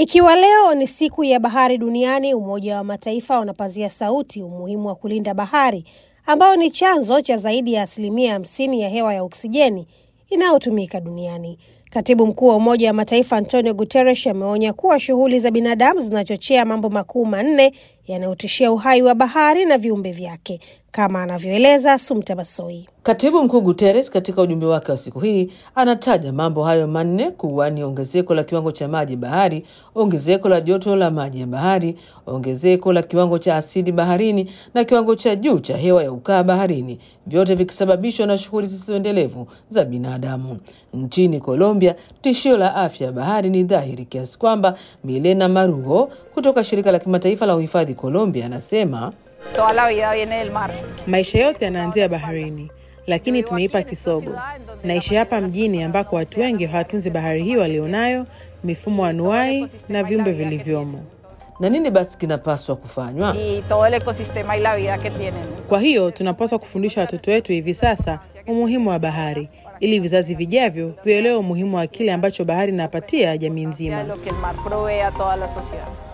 Ikiwa leo ni siku ya bahari duniani, Umoja wa Mataifa unapazia sauti umuhimu wa kulinda bahari ambayo ni chanzo cha zaidi ya asilimia hamsini ya hewa ya oksijeni inayotumika duniani. Katibu mkuu wa Umoja wa Mataifa Antonio Guterres ameonya kuwa shughuli za binadamu zinachochea mambo makuu manne yanayotishia uhai wa bahari na viumbe vyake, kama anavyoeleza Sumta Basoi. Katibu mkuu Guterres katika ujumbe wake wa siku hii anataja mambo hayo manne kuwa ni ongezeko la kiwango cha maji bahari, ongezeko la joto la maji ya bahari, ongezeko la kiwango cha asidi baharini na kiwango cha juu cha hewa ya ukaa baharini, vyote vikisababishwa na shughuli zisizoendelevu za binadamu. Nchini Colombia, tishio la afya ya bahari ni dhahiri kiasi kwamba Milena Marugo kutoka shirika la kimataifa la uhifadhi Colombia anasema Toda la vida viene del mar. Maisha yote yanaanzia baharini, lakini tumeipa kisogo. Naishi hapa mjini ambako watu wengi hawatunzi bahari hiyo walionayo, mifumo anuai na viumbe vilivyomo. na nini basi kinapaswa kufanywa? Y todo el ecosistema y la vida que tienen. Kwa hiyo tunapaswa kufundisha watoto wetu hivi sasa umuhimu wa bahari, ili vizazi vijavyo vielewe umuhimu wa kile ambacho bahari inapatia jamii De nzima. lo que el mar provee a toda la sociedad.